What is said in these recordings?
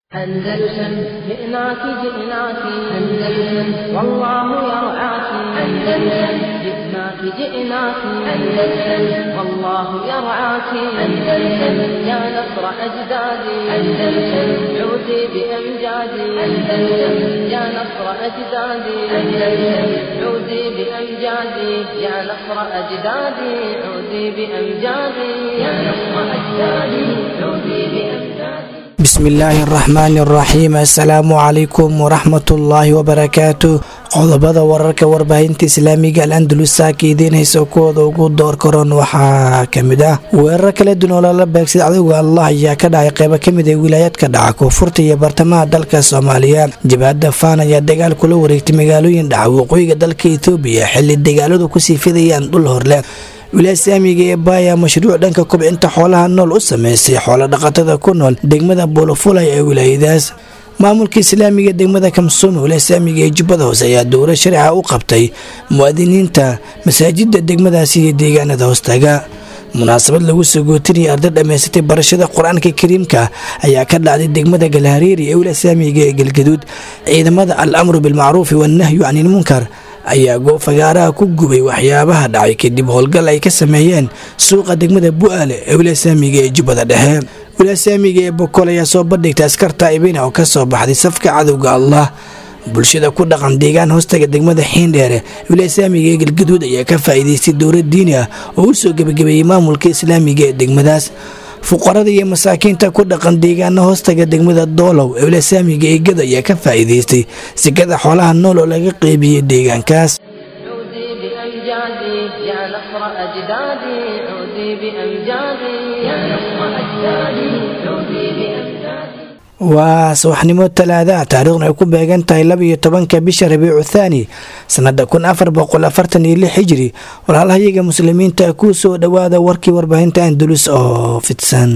أندلسن جئناك جئناك أندلسن والله يرعاك أندلسن جئناك جئناك أندلسن والله يرعاك أندلسن يا نصر أجدادي أندلسن عودي بأمجادي أندلسن يا نصر أجدادي أندلسن عودي بأمجادي يا نصر أجدادي عودي بأمجادي يا نصر أجدادي عودي بأمجادي bismillaahi araxmaani araxiim assalaamu calaykum waraxmatullaahi wabarakaatu qodobada wararka warbaahinta islaamiga al andalus saaka idiin hayso kuwooda ugu door karoon waxaa kamid ah weerar kala duwan oo lala beegsada cadowga allah ayaa ka dhacay qeybo kamid ee wilaayaadka dhaca koonfurta iyo bartamaha dalka soomaaliya jabhadda faan ayaa dagaal kula wareegtay magaalooyin dhaca waqooyiga dalka etoobiya xili dagaaladu kusii fidayaan dhul horle wilaaya saamiga ee baaya mashruuc dhanka kobcinta xoolaha nool u sameysay xoolo dhaqatada ku nool degmada boolofulay ee wilaayadaas maamulka islaamiga degmada kamsuuma wilaaya saamiga ee jubbada hoose ayaa dowla sharciga u qabtay muwaadiniinta masaajida degmadaasi iyo deegaanada hoostaga munaasabad lagu soo gootinayay arday dhammaysatay barashada qur-aanka kariimka ayaa ka dhacday degmada galhariiri ee wilaaya saamiga ee galgaduud ciidamada al amru bilmacruufi wannahyu canilmunkar ayaa goofagaaraha ku gubay waxyaabaha dhacay kadib howlgal ay ka sameeyeen suuqa degmada bu-aale ee wilaasaamiga ee jubbada dhexe wilaasaamiga ee bokol ayaa soo bandhigtay askarta ibina oo kasoo baxday safka cadowga allah bulshada ku dhaqan deegaan hoostaga degmada xiindheere wilaasaamiga ee galgaduud ayaa ka faa'iidaystay dowlad diini ah oo u soo gebagabeeyey maamulka islaamiga ee degmadaas fuqarada iyo masaakiinta ku dhaqan deegaana hoostaga degmada doolow ee wilaasaamiga eegada ayaa ka faa'iidaystay sikada xoolaha nool oo laga qeybiyey deegaankaas عودي بأمجادي يا نصر أجدادي عودي بأمجادي يا نصر أجدادي عودي بأمجادي waa subaxnimo talaadaha taariikhna ay ku beegan tahay laba iyo tobanka bisha rabiicu thaani sanada kun afar boqol afartan iyo lix hijri walaalhayaga muslimiinta ku soo dhowaada warkii warbaahinta andalus oo fidsan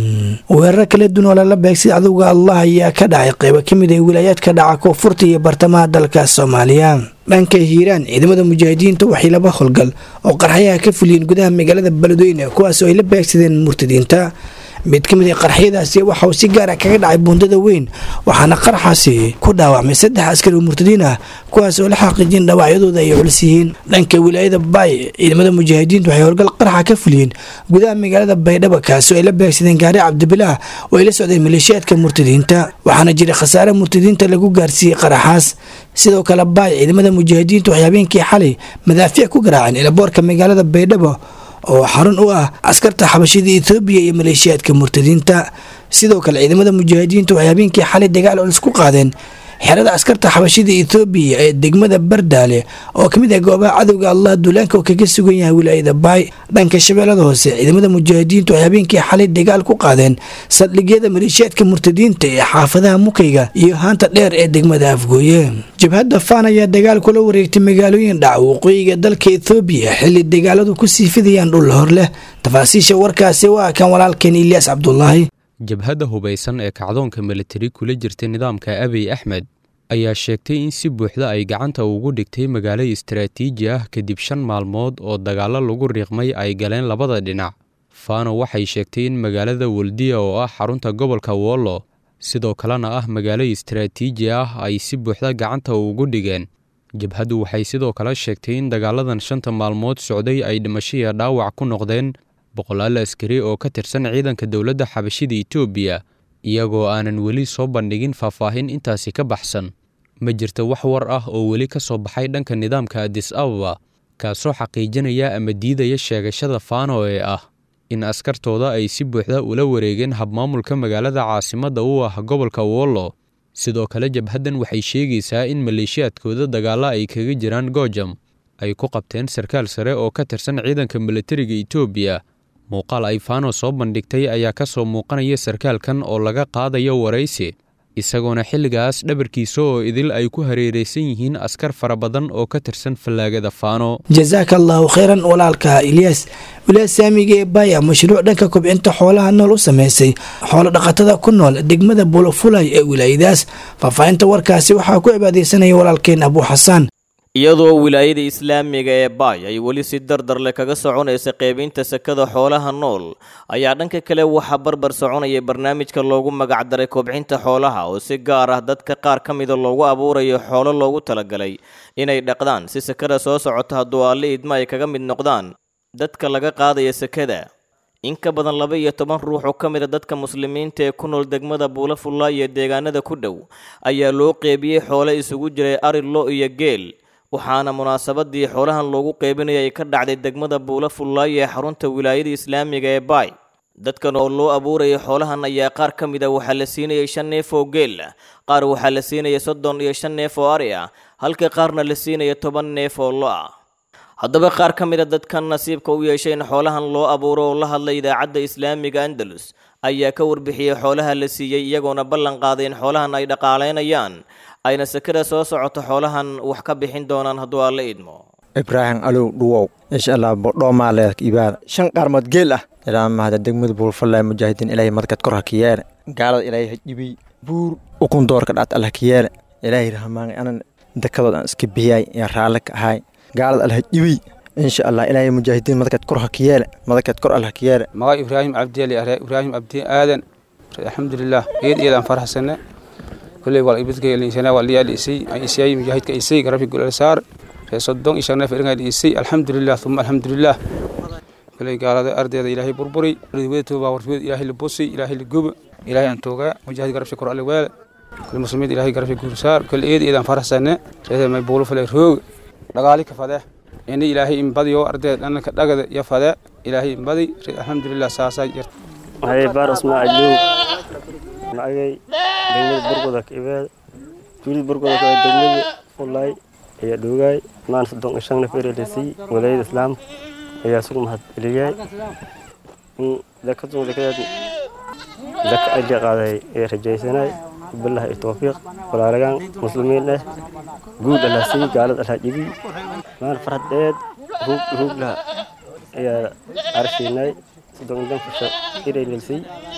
weerar kala duwan oo lala beegsay cadowga allah ayaa ka dhacay qeybo kamid ee wilaayaadka dhaca koonfurta iyo bartamaha dalka soomaaliya dhanka hiiraan ciidamada mujaahidiinta waxay laba howlgal oo qarxayaha ka fuliyeen gudaha magaalada beledweyne kuwaas oo ay la beegsadeen murtadiinta mid ka mid a qarxyadaasi waxa uu si gaara kaga dhacay buundada weyn waxaana qarxaasi ku dhaawacmay saddex askari oo murtadiin ah kuwaas oo la xaqiijin dhaawacyadooda ay culus yihiin dhanka wilaayada baay ciidamada mujaahidiintu waxay howlgal qarxa ka fuliyeen gudaha magaalada baydhabo kaasi oo ay la beegsadeen gaari cabdibilaah oo ay la socdeen maleeshiyaadka murtadiinta waxaana jiray khasaare murtadiinta lagu gaarsiiyey qaraxaas sidoo kale baay ciidamada mujaahidiintu waxay habeenkii xalay madaafiic ku garaaceen ilaboorka magaalada baydhabo oo xarun u ah askarta xabashida etoobiya iyo maleeshiyaadka murtadiinta sidoo kale ciidamada mujaahidiintu waxay habeenkii xalay dagaal culus ku qaadeen xerada askarta xabashida etoobiya ee degmada bardaale oo kamid ah goobaha cadowga allah duulaanka oo kaga sugan yahay wilaayada baay dhanka shabeellada hoose ciidamada mujaahidiintu waxay habeenkii xalay dagaal ku qaadeen saldhigyada maleeshiyaadka murtadiinta ee xaafadaha mukayga iyo haanta dheer ee degmada afgooye jabhadda faan ayaa dagaal kula wareegtay magaalooyin dhaca waqooyiga dalka ethoobiya xili dagaaladu kusii fidayaan dhul hor leh tafaasiisha warkaasi waa kan walaalkeen ilyaas cabdulaahi jabhadda hubaysan ee kacdoonka militari kula jirtay nidaamka abiy axmed ayaa sheegtay in si buuxda ay gacanta ugu dhigtay magaalo istaraatiiji ah kadib shan maalmood oo dagaallo lagu riiqmay ay galeen labada dhinac fano waxay sheegtay in magaalada weldiya oo ah xarunta gobolka wollo sidoo kalena ah magaalo istaraatiiji ah ay si buuxda gacanta ugu dhigeen jabhaddu waxay sidoo kale sheegtay in dagaaladan shanta maalmood socday ay dhimasho iyo dhaawac ku noqdeen boqolaal askari oo ka tirsan ciidanka dowladda xabashida etoobiya iyagoo aanan weli soo bandhigin faahfaahin intaasi ka baxsan ma jirto wax war ah oo weli ka soo baxay dhanka nidaamka adis ababa kaasoo xaqiijinaya ama diidaya sheegashada faano ee ah in askartooda ay si buuxda ula wareegeen habmaamulka magaalada caasimadda u ah gobolka wollo sidoo kale jabhaddan waxay sheegaysaa in maleeshiyaadkooda dagaalla ay kaga jiraan goojam ay ku qabteen sarkaal sare oo ka tirsan ciidanka militariga etoobiya muuqaal ay faano soo bandhigtay ayaa ka soo muuqanaya sarkaalkan oo laga qaadayo waraysi isagoona xilligaas dhabarkiisa oo idil ay ku hareeraysan yihiin askar fara badan oo ka tirsan fallaagada faano jasaaka allaahu kheyran walaalka ilyaas wilaaya saamiga ee baaya mashruuc dhanka kobcinta xoolaha nool u sameysay xoolo dhaqatada ku nool degmada bulofulay ee wilaayadaas faahfaahinta warkaasi waxaa ku cibaadeysanaya walaalkeen abuu xasaan iyadoo wilaayada islaamiga ee baay ay weli si dardarle kaga soconaysa qeybinta sakada xoolaha nool ayaa dhanka kale waxaa barbar soconaya barnaamijka loogu magacdaray kobcinta xoolaha oo si gaar ah dadka qaar ka mida loogu abuurayo xoolo loogu talagalay inay dhaqdaan si sakada soo socota hadduu alle idma ay kaga mid noqdaan dadka laga qaadaya sakada in ka badan laba iyo toban ruux oo ka mid a dadka muslimiinta ee ku nool degmada buulafulla iyo deegaanada ku dhow ayaa loo qeybiyey xoole isugu jiray ari lo iyo geel waxaana munaasabadii xoolahan loogu qeybinaya ay ka dhacday degmada buulafullaay ee xarunta wilaayada islaamiga ee baay dadkan oo loo abuurayay xoolahan ayaa qaar ka mid a waxaa la siinayay shan neef oo geel ah qaar waxaa la siinaya soddon iyo shan neef oo ari ah halka qaarna la siinaya toban neef oo lo ah haddaba qaar ka mid a dadkan nasiibka u yeeshay in xoolahan loo abuuro oo la hadlay idaacadda islaamiga andalus ayaa ka warbixiyey xoolaha la siiyey iyagoona ballan qaaday in xoolahan ay dhaqaalaynayaan ayna sakada soo socoto xoolahan wax ka bixin doonaan hadduu alla idmo ibraahim alow dhuwow insha allah bodhoomaaleedka ibaada shan qaarmood geel ah ilaa mahada degmada buulfallaa mujaahidiin ilaahay madkad kor ha ka yeele gaalada ilaahay ha jibiy buur ukun doorka dhaat allah ka yeele ilaahay rahmaanay anan dakadood aan iska bixiyay ee raalle ka ahay gaalada allah ha jibiy insha allah ilaahay mujaahidiin madkad kor ha ka yeele madkad kor allah ka yeele maga ibraahim cabdiali are ibraahim cabdi aadan alxamdulilah eed eed aan farxasane kulley wal ibadkaylisana wal liyaa dhiisay isay mujaahidka isay garabki gulal saar ree soddon iyo shan neef iringa dhiisay alxamdulilah uma alxamdulilah kulley gaalada ardeeda ilaahay burburi wadatuba baa warfiyod ilaahay la busi ilaahay la guba ilaahay aan toogaa mujaahid garabshi kor alle weele kulle muslimiin ilaahay garabshi gul saar kulle eed eed aan farxasane reeda may buulu fale roog dhagaali ka fadee ini ilaahay inbadiyo ardeeda dhanka dhagada iyo fadee ilaahay inbadi alxamdulilah saasaa jirta waxay baar ismaaciil magay degmada burgoda ka ibaada tuulida burgoda ka degmada ulay ayaa dhoogaay maan soddon iyo shan neef erelasii walaayada islaamka ayaa sugu mahad celiyay in dakadun dakadeed daka ajga qaaday ee rajaysanay billahi iyo tawfiiq walaalagaan muslimiin eh guud allah sii gaalad allah jibi maan farhadeed ruug ruug laha ayaa arshiinay soddon iyo shan fusha erelasii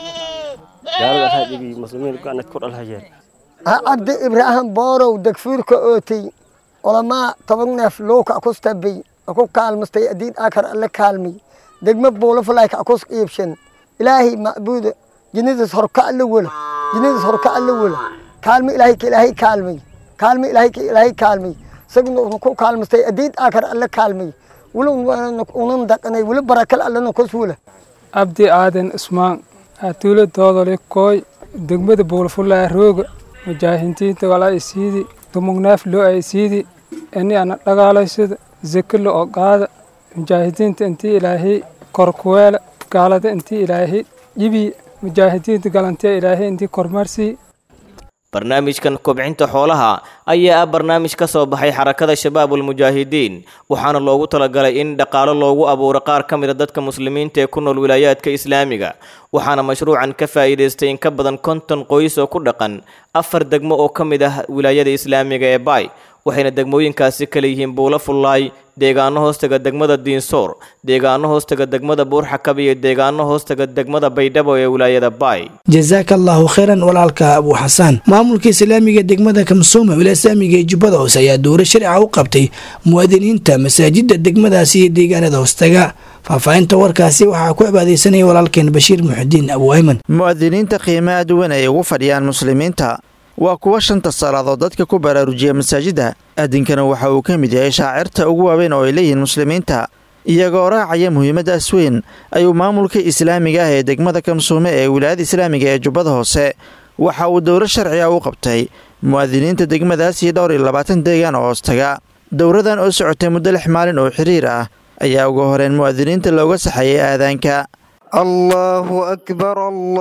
gaalada allah jibi muslimiin gaanad kor allah yeer cabdi ibraahim boorow degfuurka ootay culamaa toban neef lowka akustabay aku kaalmastay adiin akar alle kaalmay degma buulafalaayka akus iibshan ilaahay macbuuda jinnadaas horka alle wala jinnadaas horka alle wala kaalmi ilaahay ka ilaahay kaalmay kaalmi ilaahay ka ilaahay kaalmay isaguna ku kaalmastay adiin akar alle kaalmay wala unan daqanay wala barakal allena kus wala abdi aadan ismaan atuula doodole kooy degmada buulafulaa rooga mujaahintiinta walaa isiidi dumugnaaf loo ay siidi ini ana dhagaalaysada zeke la oqaada mujaahidiinta intii ilaahay korkuweela gaalada intii ilaahay dhibi mujaahidiinta galantiya ilaahay intii kormarsii barnaamijkan kobcinta xoolaha ayaa ah barnaamij ka soo baxay xarakada shabaabulmujaahidiin waxaana loogu talagalay in dhaqaalo loogu abuuro qaar ka mid a dadka muslimiinta ee ku nool wilaayaadka islaamiga waxaana mashruucan ka faa'iidaystay in ka badan konton qoys oo ku dhaqan afar degmo oo ka mid ah wilaayada islaamiga ee baay waxayna degmooyinkaasi kala yihiin buulo fullaay deegaano hoostaga degmada diinsoor deegaano hoostaga degmada buurxakab iyo deegaano hoostaga degmada baydhabo ee wilaayada baay jasaaka allaahu khayran walaalka abuu xasaan maamulka islaamiga degmada kamsuuma wilasaamiga ee jubbada hoose ayaa dowro sharciga u qabtay muwaadiniinta masaajida degmadaasi iyo deegaanada hoostaga faahfaahinta warkaasi waxaa ku cibaadeysanaya walaalkeen bashiir muxudiin abu ayman mu'adiniinta qiimaha duwan ay ugu fadhiyaan muslimiinta waa kuwa shanta salaadood dadka ku baraarujiya masaajidda addinkana waxa uu ka mid yahay shaacirta ugu waaweyn oo ay leeyihiin muslimiinta iyagoo raacaya muhiimaddaas weyn ayuu maamulka islaamiga ah ee degmada kamsuume ee wilaayada islaamiga ee jubbada hoose waxa uu dowro sharciga u qabtay mu'adiniinta degmadaas iyo dhowr iyo labaatan deegaan oo hoostaga dowradan oo socotay muddo lix maalin oo xiriir ah ayaa ugu horeen mu'adiniinta looga saxayay aadaanka allaahu akbar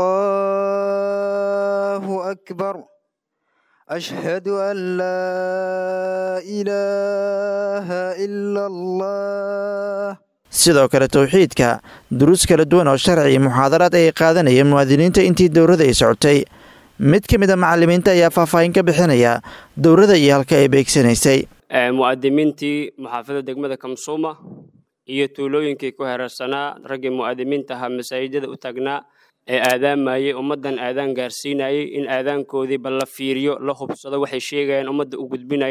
allaahu akbar أشهد أن لا إله إلا الله sidoo kale towxiidka duruus kala duwan oo sharci iyo muxaadaraad ay qaadanayeen muwaadiniinta intii dowrada ay socotay mid ka mid a macalimiinta ayaa faahfaahin ka bixinaya dowrada iyo halka ay beegsanaysay mu'adimiintii maxaafada degmada kamsuuma iyo tuulooyinkii ku hereersanaa raggii mu'adimiinta ahaa masaajidada u taagnaa ee aadaamayey ummaddan aadaan gaarsiinayey in aadaankoodii bal la fiiriyo la hubsado waxay sheegayaan ummadda u gudbinayaan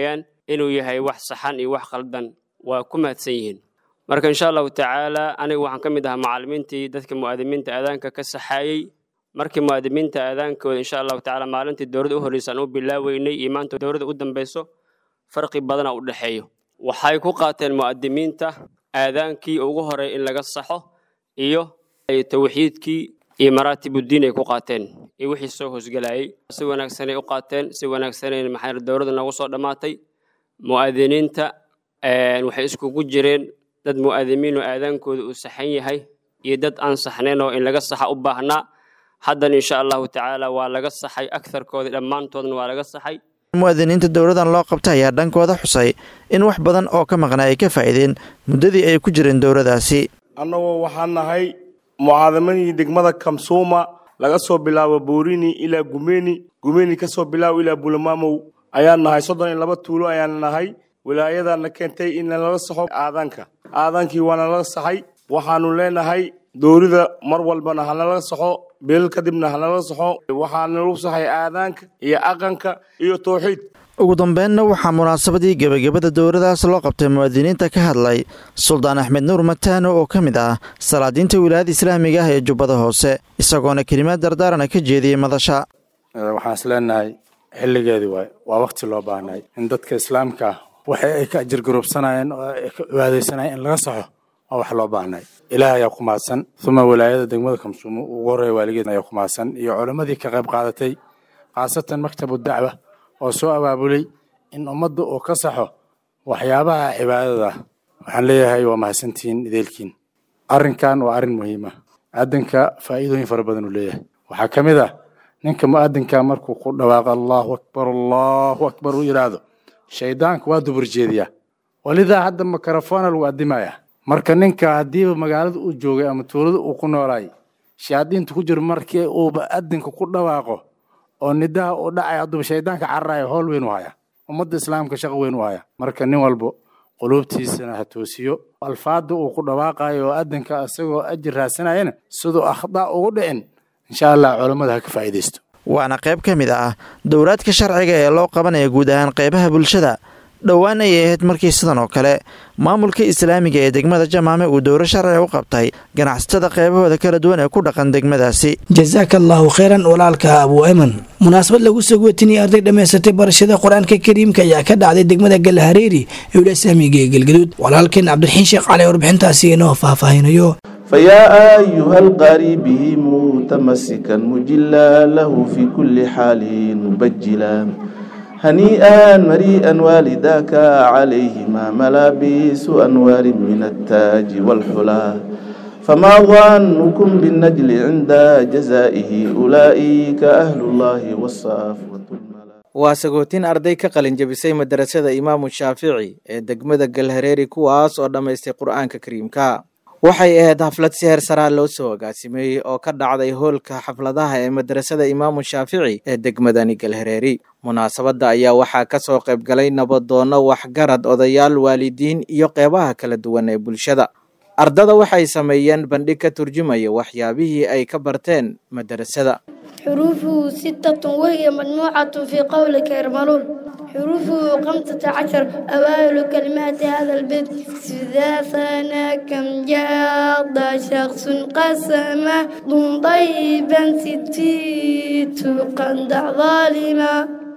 inuu yahay wax saxan iyo wax khaldan waa ku mahadsan yihiin marka insha allahu tacaala aniga waxaan ka mid ahaa macallimiintii dadka mu'aadimiinta aadaanka ka saxaayey markii mu'aadimiinta aadaankooda insha allahu tacaala maalintii dowladda u horreysaan u bilaaweynay iyo maanta dowladda u dambeyso farqi badana u dhexeeyo waxay ku qaateen mu'aadimiinta aadaankii ugu horey in laga saxo iyo tawxiidkii iyo maraatibuddiin ay ku qaateen iyo wixii soo hoosgelayay si wanaagsanay u qaateen si wanaagsanay maxay dowladda noogu soo dhammaatay mu'aadiniinta waxay iskugu jireen dad mu'aadimiin oo aadaankooda uu saxan yahay iyo dad aan saxnayn oo in laga saxa u baahnaa haddana insha allahu tacaala waa laga saxay agtarkooda dhammaantoodna waa laga saxay mu'aadiniinta dowladan loo qabta ayaa dhankooda xusay in wax badan oo ka maqnaa ay ka faa'iideen muddadii ay ku jireen dowladaasi annagoo waxaan nahay mucaadamadii degmada kamsuuma laga soo bilaabo borini ilaa gumeni gumeni ka soo bilaabo ilaa bulamaamow ayaan nahay soddon iyo laba tuulo ayaan nahay wilaayadana keentay in laga saxo aadaanka aadaankii waana laga saxay waxaanu leenahay dowlada mar walbana hanalaga saxo beelal kadibna hanalaga saxo waxaana lagu saxay aadaanka iyo aqanka iyo tawxiid ugu dambeynna waxaa munaasabadii gebagabada dowladaas loo qabtay muwaadiniinta ka hadlay suldaan axmed nuur mataano oo ka mid ah salaadiinta wilaayada islaamiga ah ee jubbada hoose isagoona kelimaad dardaarana ka jeediyey madasha waxaan is leenahay xilligeedii waay waa wakti loo baahnay in dadka islaamka ah waxay ay ka ajirgarubsanayeen oo ay ka cibaadaysanayeen in laga saxo waa wax loo baahnay ilaah ayaa ku mahadsan uma wilaayada degmada kamsuumo ugu horreeya waaligeed ayaa ku mahadsan iyo culammadii ka qayb qaadatay khaasatan maktabu dacwa oo soo abaabulay in ummadda uu ka saxo waxyaabaha cibaadada waxaan leeyahay waa mahadsantihiin ideelkiin arrinkan waa arrin muhiima aadanka faa'iidooyin fara badan uu leeyahay waxaa ka mid ah ninka mu'adinka markuu ku dhawaaqo allahu akbar allahu akbar uu yidhaahdo shaydaanka waa dubur jeediyaa walidaa hadda mikrofona lagu addimaya marka ninka haddiiba magaalada uu joogay ama tuulada uu ku noolaay shayaadiinta ku jiro markii uuba adinka ku dhawaaqo oo nidaha uu dhacay hadduuba shaydaanka cararayo howl weyn u haya ummadda islaamka shaqo weyn u haya marka nin walbo quluubtiisana ha toosiyo alfaada uu ku dhawaaqayo oo adinka isagoo ajir raadsanayana siduu akhdaa ugu dhicin insha allah culammada ha ka faa'iidaysto waana qayb ka mid ah dowlaadka sharciga ee loo qabanaya guud ahaan qaybaha bulshada dhowaan ayay ahayd markii sidan oo kale maamulka islaamiga ee degmada jamaame uu dowro sharciga u qabtay ganacsatada qaybahooda kala duwan ee ku dhaqan degmadaasi jasaaka allaahu kheyran walaalka abuu eman munaasabad lagu soo gootiniyay arday dhammaysatay barashada qur-aanka kariimka ayaa ka dhacday degmada galhareeri ee wila islaamiga ee galgaduud walaalkeen cabdiraxiin sheekh cali warbixintaasi inoo faahfaahinayo فيا أيها القاري به متمسكا مجلا له في كل حال مبجلا هنيئا مريئا والداك عليهما ملابس أنوار من التاج والحلا فما ظنكم بالنجل عند جزائه أولئك أهل الله والصافوة waa sagootin arday ka qalin jabisay madarasada imaamu shaafici ee degmada galhareeri kuwaas oo dhammaystay qur-aanka kariimka waxay ahayd xaflad si heer saraa loo soo agaasimeeyey oo ka dhacday hoolka xafladaha ee madrasada imaamu shaafici ee degmadani galhareeri munaasabadda ayaa waxaa ka soo qayb galay nabadoonno waxgarad odayaal waalidiin iyo qeybaha kala duwan ee bulshada ardada waxay sameeyeen bandhig ka turjumaya waxyaabihii ay ka barteen madarasada حروفه ستة وهي مجموعة في قولك يرملون حروفه خمسة عشر أوائل كلمات هذا البيت إذا ثنى كم جاد شخص قسم ضم طيبا ستيت قندع ظالما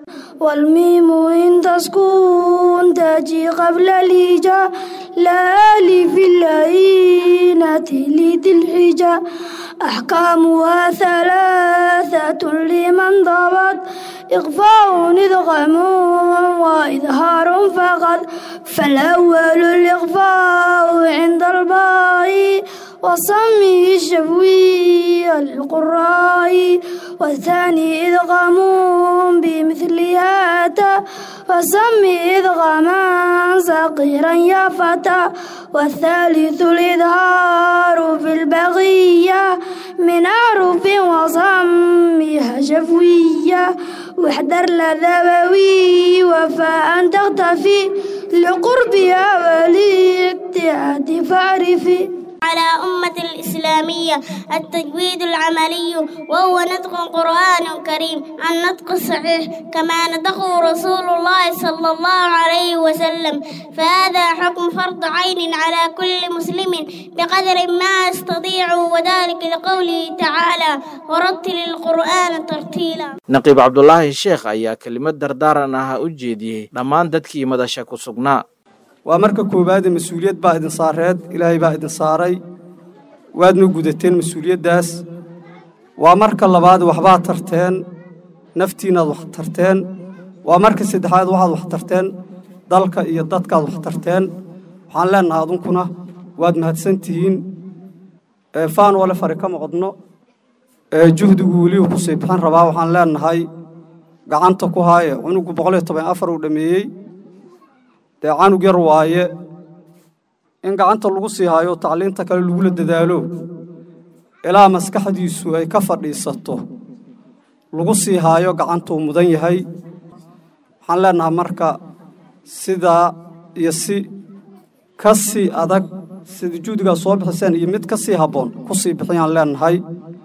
والميم إن تسكن تجي قبل الهجاء لا ألف اللينة لذي الحجاء أحكامها ثلاثة لمن ضبط إخفاء إدغام وإظهار فقط فالأول الإخفاء عند الباء وصمه الشفوي للقراء والثاني إدغام بمثلها أتى وسمي إدغاما صغيرا يا فتى والثالث الإظهار في البغية من أعرف وصمها شفوية واحذر لذوي وفاء تختفي لقربها والابتعاد فاعرفي على أمة الإسلامية التجويد العملي وهو نطق قرآن كريم النطق الصحيح كما نطقه رسول الله صلى الله عليه وسلم فهذا حكم فرض عين على كل مسلم بقدر ما يستطيع وذلك لقوله تعالى ورتل القرآن ترتيلا naqiib cabdulaahi sheekh ayaa kelimad dardaaran ah u jeediyey dhammaan dadkii madasha ku sugnaa waa marka koowaade mas-uuliyad baa idin saareed ilaahay baa idin saaray waadna gudateen mas-uuliyaddaas waa marka labaad waxbaad tarteen naftiinaad wax tarteen waa marka saddexaad waxaad wax tarteen dalka iyo dadkaad wax tarteen waxaan leennahay adunkuna waad mahadsan tihiin faan wale fari kama qodno juhdigu weliba ku sii bixin rabaa waxaan leennahay gacanta ku haaye cunugu boqol iyo toban afar uu dhammeeyey dee canug yar waaye in gacanta lagu sii haayo tacliinta kale lagula dadaalo ilaa maskaxdiisu ay ka fadhiisato lagu sii haayo gacantuu mudan yahay waxaan leennahay marka sidaa iyo si ka sii adag sida juhdigaa soo bixiseen iyo mid ka sii habboon ku sii bixiyaan leennahay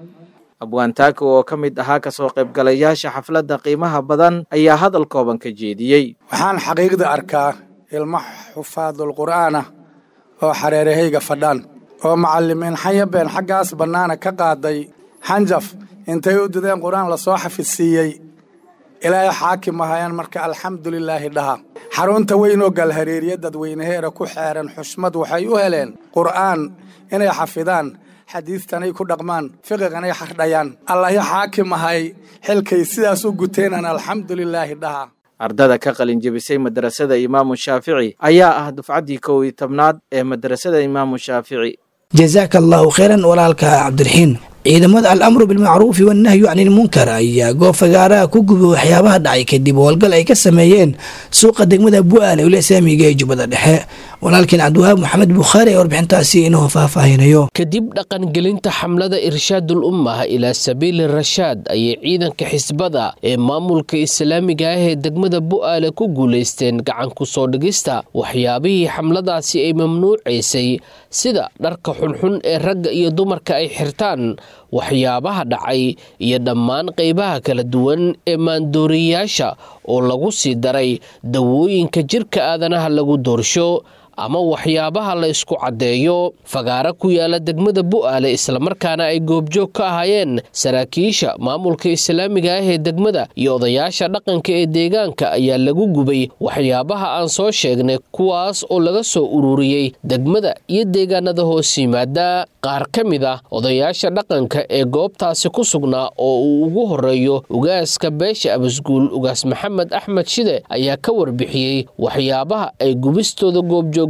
abwaantaaka oo ka mid ahaa kasoo qaybgalayaasha xafladda qiimaha badan ayaa hadal kooban ka jeediyey waxaan xaqiiqda arkaa ilmo xufaadul qur'aanah oo xareerahayga fadhaan oo macallimiin xanyabeen xaggaas bannaana ka qaaday xanjaf intay u dideen qur'aan lasoo xafidsiiyey ilaahay xaakim ahayaan marka alxamdulilaahi dhaha xarunta weyn oo galhareeriya dadweynaheera ku xeeran xushmad waxay u heleen qur'aan inay xafidaan xadiidtanay ku dhaqmaan fiqiganay xardhayaan allahi xaakim ahay xilkay sidaas u guteenan alxamdulilaahi dhaha ardada ka qalinjebisay madrasada imaamu shaafici ayaa ah dufcaddii kow iyo tobnaad ee madrasada imaamu shaafici jazaaka allahu khayran walaalka cabdiraxiin ciidamada al-amru bilmacruufi wannahyu cani ilmunkar ayaa goob fagaaraha ku gubay waxyaabaha dhacay kadib howlgal ay ka sameeyeen suuqa degmada bu'aale ule saamiga ee jubbada dhexe walaalkiin cabdiwahaab maxamed bukhaari ee warbixintaasi inuu faahfaahinayo kadib dhaqangelinta xamlada irshaadul ummah ilaa sabiili rashaad ayay ciidanka xisbada ee maamulka islaamiga ah ee degmada bu'aale ku guulaysteen gacan ku soo dhigista waxyaabihii xamladaasi ay mamnuucaysay sida dharka xunxun ee ragga iyo dumarka ay xirtaan waxyaabaha dhacay iyo dhammaan qaybaha kala duwan ee maandooriyayaasha oo lagu sii daray dawooyinka jirka aadanaha lagu doorsho ama waxyaabaha la isku caddeeyo fagaaro ku yaala degmada bu'aale islamarkaana ay goobjoog ka ahaayeen saraakiisha maamulka islaamiga ah ee degmada iyo odayaasha dhaqanka ee deegaanka ayaa lagu gubay waxyaabaha aan soo sheegnay kuwaas oo laga soo ururiyey degmada iyo deegaanada hoos yimaada qaar ka mid ah odayaasha dhaqanka ee goobtaasi ku sugnaa oo uu ugu horeeyo ugaaska beesha abasguul ugaas maxamed axmed shide ayaa ka warbixiyey waxyaabaha ay gubistooda goobjoog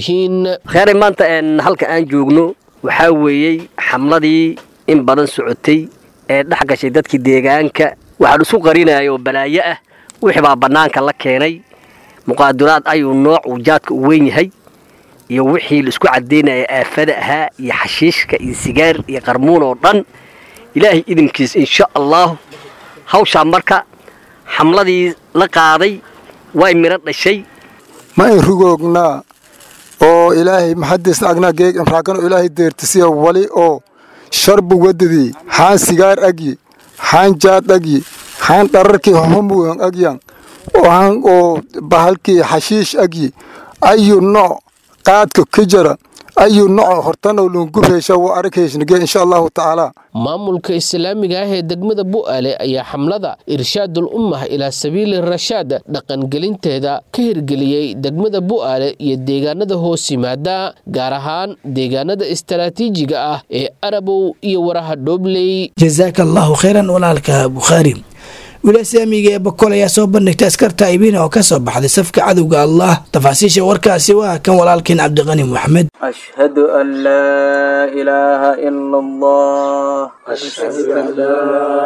kheyray maanta halka aan joogno waxaa weeyey xamladii in badan socotay ee dhex gashay dadkii deegaanka waxaan isu qarinaya oo balaayo ah wixii baa bannaanka la keenay muqaaduraad ayuu nooc uu jaadka u weyn yahay iyo wixii laisku caddaynaya aafada ahaa iyo xashiishka iyo sigaar iyo qarmuun oo dhan ilaahay idinkiis insha allaahu hawshaa marka xamladii la qaaday way midho dhashay ma in rugoognaa oo ilaahay maxadiisna agnaa geeg inraagano ilaahay deertisiya wali oo sharbu wadadii xaan sigaar agyi xaan jaad agyi xaan dhararkii homugan agyan waxaan oo bahalkii xashiish agyi ayu nooc qaadka ka jara ayu nooc hortanoo lungubheysha waa aragheyshnige insha allahu tacaala maamulka islaamiga ah ee degmada bu'aale ayaa xamlada irshaadul ummah ilaa sabiili rashaad dhaqangelinteeda ka hirgeliyey degmada bu'aale iyo deegaanada hoos yimaada gaar ahaan deegaanada istaraatiijiga ah ee arabow iyo waraha dhoobley jazaaka allahu khayran walaalka bukhaari wilasaamiga ee bokol ayaa soo bandhigtay askarta ibina oo ka soo baxday safka cadowga allah tafaasiisha warkaasi waa kan walaalkeen cabdiqani moxamed أشهد أن لا إله إلا الله أشهد أن لا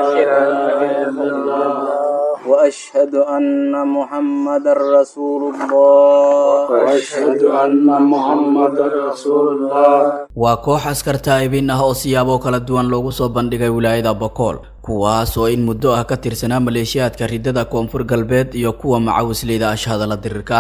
إله إلا الله وأشهد أن محمد رسول الله وأشهد أن محمد رسول الله waa koox askarta ibin ah oo siyaabo kala duwan loogu soo bandhigay wilaayada bokool kuwaas oo in muddo ah ka tirsanaa maleeshiyaadka ridada koonfur galbeed iyo kuwa macawisleyda ashhadala dirirka ah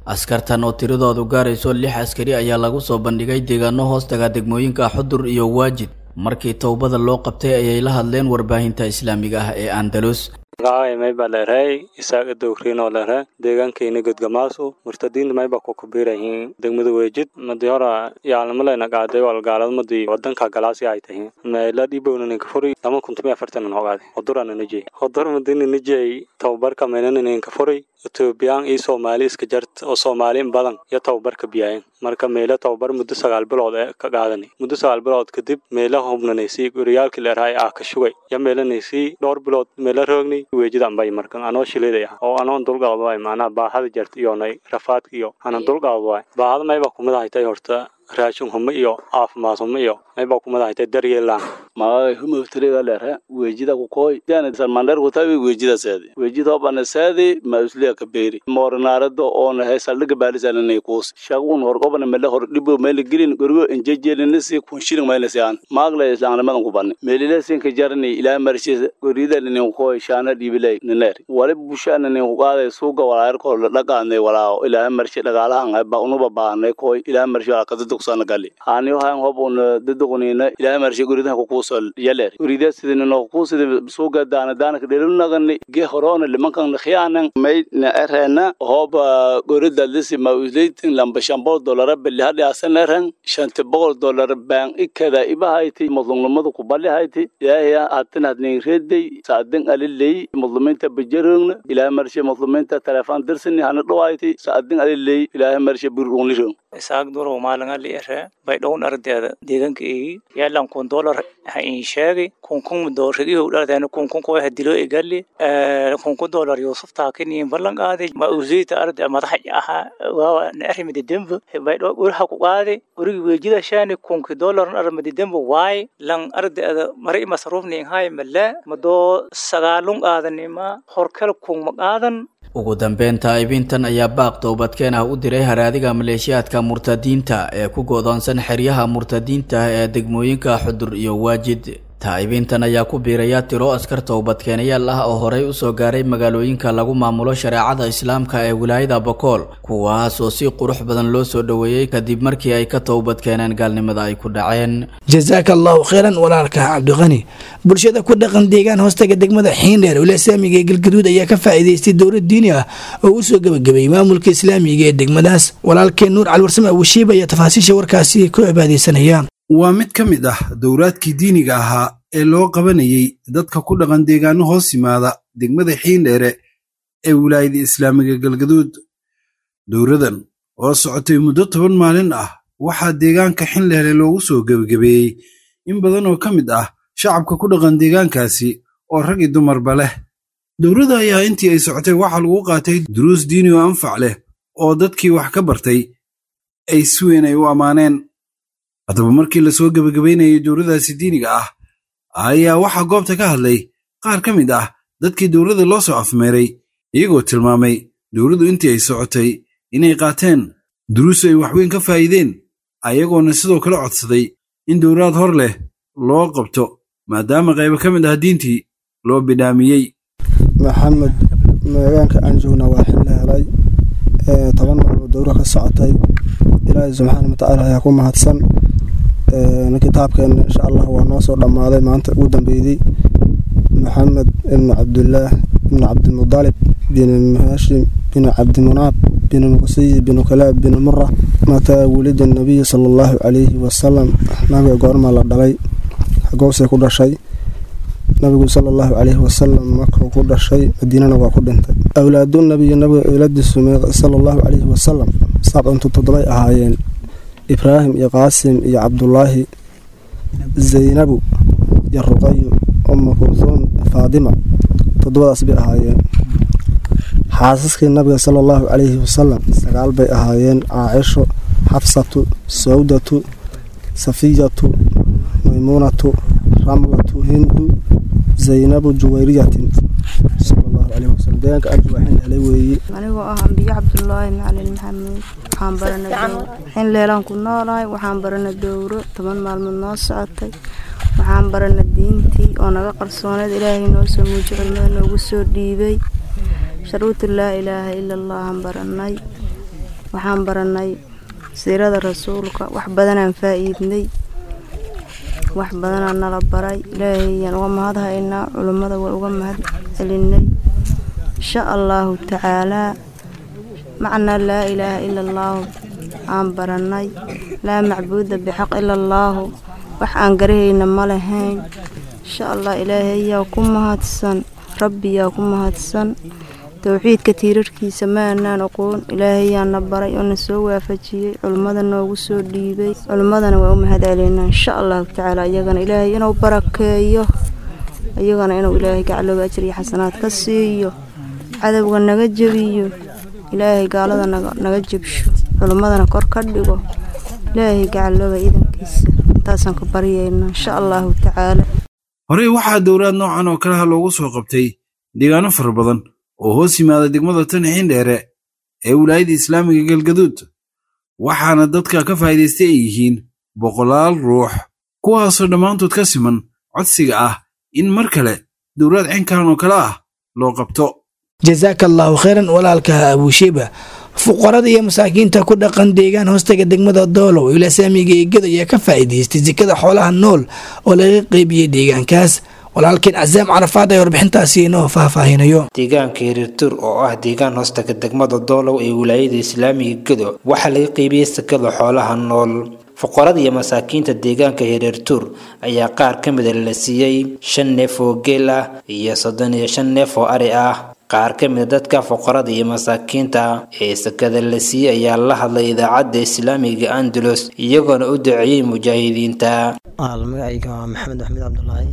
askartan oo tiradoodu gaarayso lix askari ayaa lagu soo bandhigay deegaano hoostaga degmooyinka xudur iyo waajid markii towbada loo qabtay ayay la hadleen warbaahinta islaamiga ah ee andalus magacay mayba leerhay isaaga dowriinoo leerha deegaankayna godgamaasu murtadiinta mayba ku kubirayihiin degmada weejid madi hora yaalmaleyna qaaday walgaalad madi wadanka galaasi ay tahiin meela dhibowna ninka furi lama kuntumi afartan hogaade hodurana nijey hodur madina nijey tababarka meynana ninka furi etoobiyaan iyo soomaali iska jart oo soomaali in badan iyo tababarka biyaayeen marka meela tababar muddo sagaal bilood ee ka qaadani muddo sagaal bilood kadib meela hubnanaysii guriyaalkii leerhay ah ka shugay ya meelanaysii dhowr bilood meela roogni weejida ambay markan anoo shiliday ah oo anoon dulqaad waay macnaha baahada jart iyonay rafaadka iyo anan dulqaad waay baahada mayba kumid ahaytay horta raashin humo iyo caafimaad humo iyo mayba kumid ahaytay daryeelaan magagay humaftriga leerha weejida kukoy jana salmandher kutabi weejida seedi weejida hobana seedi ma usliya kaberi moornaarada oona he saldhiga baalisananay kuus shagun horgobana mele hor dhibo mele gelin gorgo enjejelinasi kunshiling maylasi aan maagla islaamnimadan kubani melilasi ka jarani ilaa marshi gorida ninin koy shaana dhibilay niner wali bushana nin kuqaaday suuga walaayarkoo la dhaqaanay walaa ilaa marshi dhagaalahan ba unuba baahnay koy ilaa marshi walaa kadadugsana gali haaniyo hayan hob una daduqnina ilaa marshi goridaha kukuusol yaler gorida sidinino kuusida suuga daana daana kadhelunagani ge horona limankan khiyaanan may na erena hoba gorida lisi ma usleitin lamba shambol dolara beli hadhi asaneran shanti boqol dolar baan ikada ibahayti mudlumnimada kubalihayti ilaahaya hatin hadnin reeday saadin aliley mudluminta bajarogna ilaahay marshe mudluminta telefon dirsini hana dhawayti saadin aliley ilaahay marshe burunlirong isaag duro maalinga li ere bay dhown ardeeda deegaanka eegi yaalan kun dolar ha in sheegay kun kun doorrigihu dhardeena kun kun koo hadilo egali kun kun dolar yusuf taakiniin ballan qaaday ma usiita arde madaxa aha waawa na arrimidi dembo bay dho uraha ku qaaday urigi weejida shaani kunki dolar arrimidi dembo waay lan ardeeda mari masruufni hay male madoo sagaalun qaadanima horkel kun ma qaadan ugu dambeyn taa'ibintan ayaa baaq toobadkeen ah u diray haraadiga maleeshiyaadka murtadiinta ee ku go'doonsan xeryaha murtadiinta ee degmooyinka xudur iyo waajid taa'ibintan ayaa ku biiraya tiro askar toobadkeenayaal ah oo horey usoo gaaray magaalooyinka lagu maamulo shareecada islaamka ee wilaayada bokool kuwaas oo si qurux badan loo soo dhoweeyey kadib markii ay ka toobadkeeneen gaalnimada ay ku dhaceen jasaaka allahu kheyran walaalka cabdiqani bulshada ku dhaqan deegaan hoostaga degmada xiindheer wila islaamiga ee galgaduud ayaa ka faa'iidaystay dowlad diini ah oo u soo gebagabeeyey maamulka islaamiga ee degmadaas walaalkeen nuur caliwarsame awashiib ayaa tafaasiisha warkaasi ku cibaadeysanaya waa mid ka mid ah dowraadkii diiniga ahaa ee loo qabanayey dadka ku dhaqan deegaano hoos yimaada degmada xiindheere ee wilaayada islaamiga galgaduud dowradan oo socotay muddo toban maalin ah waxaa deegaanka xindheere loogu soo gebagabeeyey in badan oo ka mid ah shacabka ku dhaqan deegaankaasi oo rag i dumarba leh dowladda ayaa intii ay socotay waxaa lagu qaatay duruus diini oo anfac leh oo dadkii wax ka bartay ay si weyn ay u ammaaneen haddaba markii lasoo gebagabaynayay dowladaasi diiniga ah ayaa waxaa goobta ka hadlay qaar ka mid ah dadkii dowladda loo soo afmeeray iyagoo tilmaamay dowladdu intii ay socotay inay qaateen duruus ay waxweyn ka faa'iideen ayagoona sidoo kale codsaday in dowlaad hor leh loo qabto maadaama qaybo ka mid ah diintii loo bidhaamiyey maxamed magaanka aan joogna waa xilli helay toban maalmood dowra ka socotay ilaahay subxaana watacaala ayaa ku mahadsan kitaabkeenna insha allah waa noo soo dhammaaday maanta ugu dambeydey maxamed ibnu cabdillaah ibnu cabdimudalib bin hashim bin cabdimunaab bin muqsiyi bin kalaab bin mura mataa wulida nabiyi sala allahu calayhi wasalam nabiga goormaa la dhalay xagoosay ku dhashay nabigu sala allahu calayhi wasalam markuu ku dhashay madiinana waa ku dhintay awlaadu nabiyi nabiga iladiisu sala allahu calayhi wasalam sabcantu toddobay ahaayeen ibraahim iyo qaasim iyo cabdulaahi zaynabu iyo ruqayu uma kulhuum faadima toddobadaas bay ahaayeen xaasaskii nabiga sala allahu calayhi wasalam sagaal bay ahaayeen caacisho xafsatu sawdatu safiyatu maymuunatu ramlatu hindu zaynabu juwayriyatin salallahu caleyhi wasalam deegaanka arji waa xin helay weeye anigoo ah ambiyo cabdulaahi macalin maxamuud waxaan barana xin leelaan ku noolahay waxaan barana dowro toban maalmood noo socotay waxaan barana diintii oo naga qarsooneed ilaahay noo soo muuji cilmada noogu soo dhiibay sharuutu laa ilaaha ila allahan baranay waxaan baranay siirada rasuulka wax badanaan faa'iidnay wax badanaa nala baray ilaahayaan uga mahad haynaa culummada waa uga mahad celinay insha allaahu tacaalaa macnaa laa ilaaha ila allaahu aan baranay laa macbuuda bixaq ila allaahu wax aan garahayna ma lahayn insha allah ilaahayaa ku mahadsan rabbiyaa ku mahadsan towxiidka tiirarkiisa maanaan aqoon ilaahayaana baray oo na soo waafajiyey culimmada noogu soo dhiibay culimmadana waa u mahad celeynaa insha allahu tacaala iyagana ilaahay inuu barakeeyo iyagana inuu ilaahay gaclooga ajir iyo xasanaad ka siiyo cadowga naga jebiyo ilaahay gaalada naga jebsho culimmadana kor ka dhigo ilaahay gacalooga iidankiisa intaasaan ka baryaynaa insha allahu tacaala horey waxaa dowlaad noocan oo kalaha loogu soo qabtay deegaano fara badan oo hoos yimaada degmada tan xiindheere ee wilaayada islaamiga galgaduud waxaana dadka ka faa'iidaystay ay yihiin boqolaal ruux kuwaasoo dhammaantood ka siman codsiga ah in mar kale dowlaad cinkan oo kale ah loo qabto jasaaka allaahu khayran walaalka abuushiba fuqarada iyo masaakiinta ku dhaqan deegaan hoostaga degmada doolow ila saamiga eegada ayaa ka faa'iidaystay sikada xoolaha nool oo laga qeybiyey deegaankaas walaalkeen casaam carafaad ee warbixintaasi inoo faahfaahinayo deegaanka hiriirtuur oo ah deegaan hoostaga degmada doolow ee wilaayada islaamiga gedo waxaa laga qeybiyey sakada xoolaha nool fuqarada iyo masaakiinta deegaanka hiriirtuur ayaa qaar ka mida la siiyey shan neef oo geel ah iyo soddon iyo shan neef oo ari ah qaar ka mida dadka fuqarada iyo masaakiinta ee sakada la siiyey ayaa la hadlay idaacadda islaamiga andalus iyagoona u duceeyey mujaahidiinta magacayga waa maxamed axmed cabdulaahi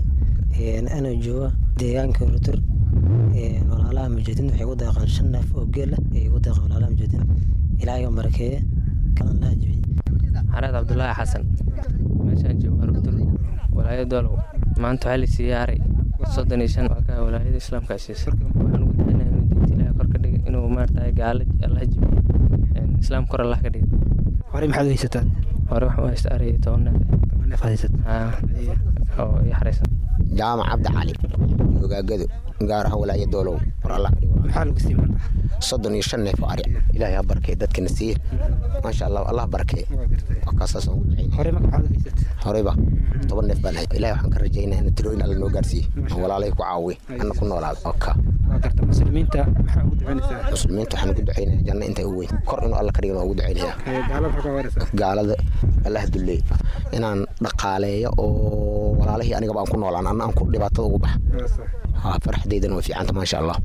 anoo jooga deegaanka hiriirtuur walaalaha mujaahidiinta waxay ku deeqaan shan neef oo geel ah ayay ku deeqaan walaalaha mujaahidiin ilaahay oo barakeeye kalan laha jibiyey xareed cabdulaahi xasan meeshaan joogo hiriirtuur walaayada doolow maanta waxaa la siiyey aray soddon iyo shan waa ka walaayada islaamka siisa waxaan ugu ducaynaa inuu diinta ilaahay kor ka dhiga inuu maaragtay gaalo allah jibiyo islaam kor allah ka dhiga horey maxaad haysataa hore waxaan u haysta aray iyo toban neef toban neef haysat oo ii xaraysan jaamac cabdi cali ogaagado gaar ah walaaya doolow war allah ka dhigo maxaa lagu siiyey marka soddon iyo shan neef oo ari ilaahay ha barkee dadkana siiye maasha allah allah barkee waa kaasaas aan ugu ducaynay horey marka maxaad haysat horeyba toban neef baan hay ilahay waxaan ka rajaynaa in tirooyin alla noo gaarsiiye aan walaalay ku caawiye anna ku noolaado oka muslimiinta maxaa ugu ducaynaysaa muslimiinta waxaan ugu ducaynaya janno intay u weyn kor inuu alla ka dhigan waa ugu ducaynaya gaalada allah duleey inaan dhaqaaleeyo oo walaalihii anigaba aan ku noolaan anna aan ku dhibaatada ugu baxa farxadeydana way fiicanta maasha allah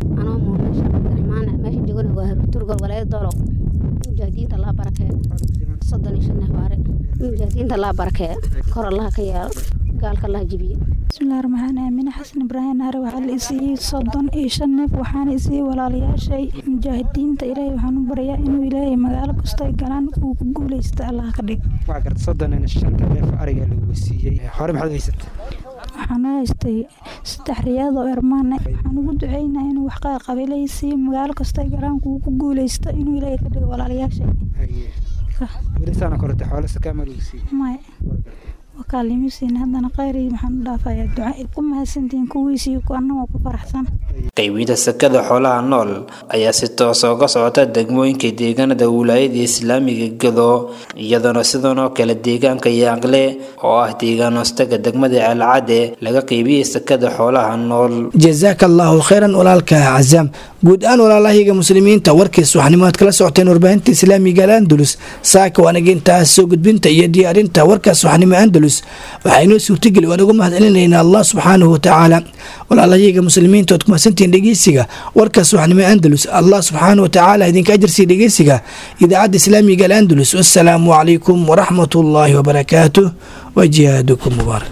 meesha joogana waa turgol walaayada doolow mujaahidiinta laa barakee soddon iyo shan neef baare mujaahidiinta laa barakee kor allaha ka yeelo gaalka allaha jibiye bismillahi raxmaan aamine xasan ibraahim naare waxaa la isiiyey soddon iyo shan neef waxaana isiiyey walaalayaashay mujaahidiinta ilaahay waxaan u baryaa inuu ilaahay magaalo kasta ay galaan uu ku guuleysta allaha ka dhig waa garta soddon iyo shanta neef ariga lagu siiyey hore maxaad haysata waxaan u haystay saddex riyaad oo ermaane waxaan ugu duceynaa inuu wax qabiilaysiiyo magaalo kasta ay galaan kuu ku guuleysta inuu ilaahay ka dhigo walaalayaashay welisaana korata xoolo sakaama lagu siiyey maya wakaalimiisiin haddana khayri maxaan u dhaafayaa duca ku mahadsantihiin kuwiisii annagoo ku faraxsan qaybinta sakada xoolaha nool ayaa si toosa uga socota degmooyinka deegaanada wilaayada islaamiga gedo iyadoona sidan oo kale deegaanka yaaqle oo ah deegaan hoostaga degmada ceelcade laga qaybiyey sakada xoolaha nool jasaaka allaahu khayran walaalka casaam guud ahaan walaalahiga muslimiinta warkiis waxnimo aad kala socoteen warbaahinta islaamiga al andalus saaka waanaga intaas soo gudbinta iyo diyaarinta warkaas waxnimo andalus waxaa inoo suurtageli waan uga mahad celinaynaa allah subxaanahu watacaala walaalahiga muslimiinta ood kumahadsantihiin dhegeysiga warkaas waxnimo andalus allah subxaanahu watacaala idinka ajarsiiya dhegeysiga idaacadda islaamiga al andalus wassalaamu calaykum waraxmat ullaahi wabarakaatuh wa jihaadukum mubaarak